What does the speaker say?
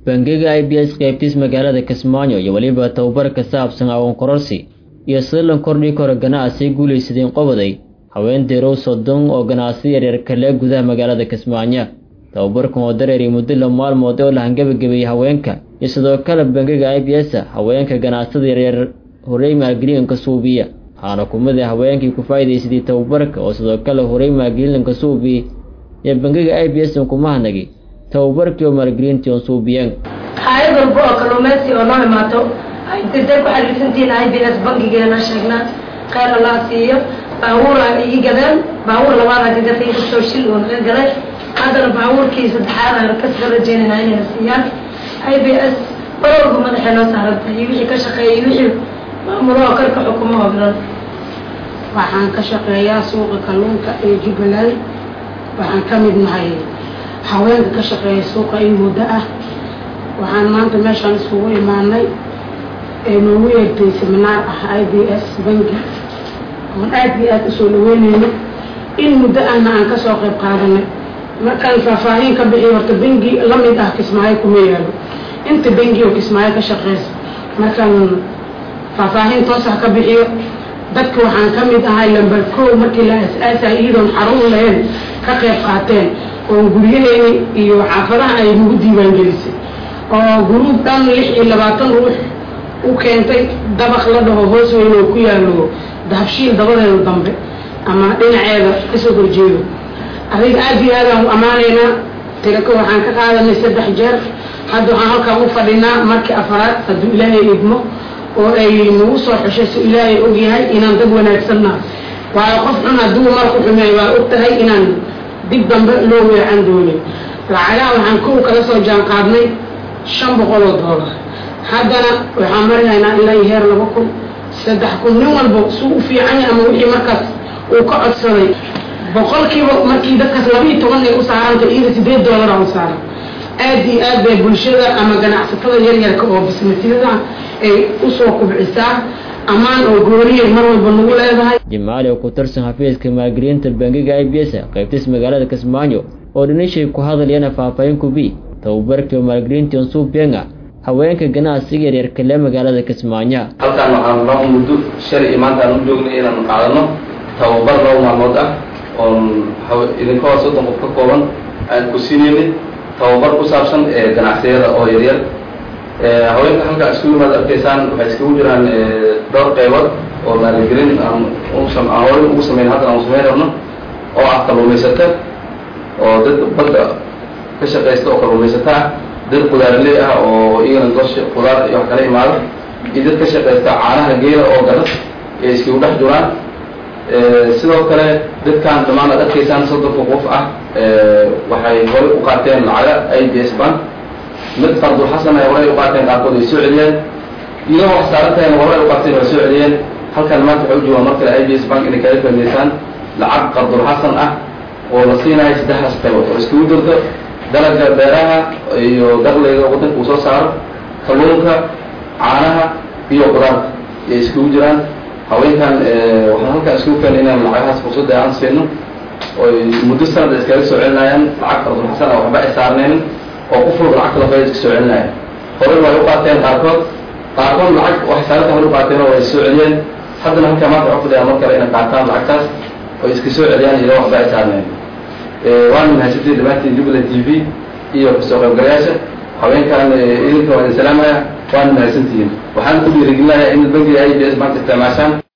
bangiga i b s qaybtiis magaalada kismaayo iyo weliba tababar ka saabsan aqoon kororsi iyo sida lan kordhii karo ganacsi guulaysadeen qoboday haween deerow soddon oo ganacsi yaryar kale gudaha magaalada kismaayo tababarkan oo dareeriy muddo la maalmood oo la hangabagebeeyey haweenka iyo sidoo kale bangiga i b s haweenka ganacsada yaryar horey maalgelinka suubiya waxaana kumid a haweenkii ku faa'iidaysadii tababarka oo sidoo kale horey maalgelinka suubiya iyo bangiga i b s kumahanagi tababarkii oo maalgelintii oon suubiyeen hayad walba oo kalluumaysi oo noo imaato intay ku xariirsantihiin i b s bankigeena sheegnaa kheyr allah siiyo baabuur aan ii gadeen baabuur labaad aan ka gatay kusoo shil oo naga gaday haddana baabuurkii saddexaad aan kasga rajeynayna inayna siiyaan i b s mar walba madaxay noo saarantay iyo wixii ka shaqeeya iyo wixii maamulaha karka xukumo oo dhan waxaan ka shaqeeyaa suuqa kalluunka ee jubbaland waxaan ka mid nahay haweenka ka shaqeeya suuqa in muddo ah waxaan maanta meeshaan iskugu imaanay ee noogu yeertay seminaar ah i b s banki oon aad iyo aada usoo dhaweyneyno in muddo ahna aan kasoo qayb qaadanay markaan faahfaahin ka bixiyo horta bengi lamid ah kismaayo kuma yaalo inta bengi oo kismaayo ka shaqeysa markaan faahfaahin toosah ka bixiyo dadka waxaan ka mid ahay lamber kow markii la as-aasay iyadoon xarun lahayn ka qayb qaateen oo guryaheyni iyo xaafadaha ay nagu diiwaangelisay oo guruub dhan lix iyo labaatan ruux u keentay dabaq la dhaho hoos weyn oo ku yaalo dahabshiil dabadeeda dambe ama dhinaceeda kasoo horjeedo adiga aada iyo aadaan u ammaanaynaa tirako waxaan ka qaadanay saddex jeer hadda waxaan halkaan u fadhinaa markii afaraad hadduu ilaahay idmo oo ay nagu soo xushay si ilaahay ogyahay inaan dad wanaagsanna waayo qof xun hadduu marku xumeey waa og tahay inaan dib dambe loo weecan doonin lacagaha waxaan kow kala soo jaan qaadnay shan boqol oo doolar haddana waxaan marinaynaa ilaa iyo heer laba kun saddex kun nin walba suu u fiican yahay ama wixii markaas uu ka codsaday boqolkiiba markii dadkaas laba iyo toban ay u saaranta iyada sideed doolara u saaran aad iyo aad bay bulshada ama ganacsatada yaryarka oo bisnatiyada ay usoo kubcisaa ammaan oo gooniyay mar walba nagu leedahay jimaali oo ku tirsan xafiiska maalgelinta bangiga i b s qaybtiis magaalada kismaayo oo dhinishay ku hadlayana faahfaahin kubi tababarkii oo maalgelintii onsuubenga haweenka ganacsiga yaryar kale magaalada kismaayo halkaan waxaan noo muddo shalay iyo maanta aan u joognay inaan qaadano tababar laba maalmood ah oon idinka hoo soddon qof ka kooban aan ku siinaynay tababar ku saabsan ee ganacsiyada oo yaryar haweenka halkaa iskugu imaad arkaysaan waxay iskugu jiraan dhowr qaybood oo maalgelin aan aan hore ugu sameyn haddana aan samayn rabno oo ah kalluumaysata oo dad badda ka shaqaysta oo kalluumaysata ah dad qudaarley ah oo iyagana doosha qudaar iyo wax kala imaado iyo dad ka shaqaysta caanaha geela oo gada ee iskugu dhex jiraan sidoo kale dadkan dhammaan ad arkaysaan soddonka qof ah waxay horey u qaateen lacaga i b s bank mid qardulxasan ay horey u qaateen qaarkood ay soo celiyeen iyadoo wax saaran tahayna horey u qaateen way soo celiyeen halkan maanta waxay u joogaan mar kale i b s bank inay kaga faa'idaysaan lacag qardulxasan ah oo la siinayo saddexdaas qaybood oo iskugu jirto dalaga beeraha iyo dakhliga waddanka uu soo saaro kalluunka caanaha iyo qudaarta ayay iskugu jiraan haweenkan waxaan halkaan iskugu keenay inaan lacagahaas fursadda aan siino oy muddo sanad iskaga soo celinayaan lacag qardulxasan ah waxba ay saarnaynin oo qof walba lacagta lafaya iska soo celinaya horey way u qaateen qaarkood qaarkood lacag wax saarta hore u qaateen oo ay soo celiyeen haddana halkaa maanta waxu fadhiyaan mar kale inay qaataan lacagtaas oo iska soo celiyaan iyadoo waxba ay saarneen waana mahadsantihin dhammaantiin jubbaland t v iyo kasoo qaybgalayaasha haweenkan idinka waa idin salaamaya waana mahadsantihiin waxaan ku dhiirigelinayaa in bankiga i b s bank isticmaashaan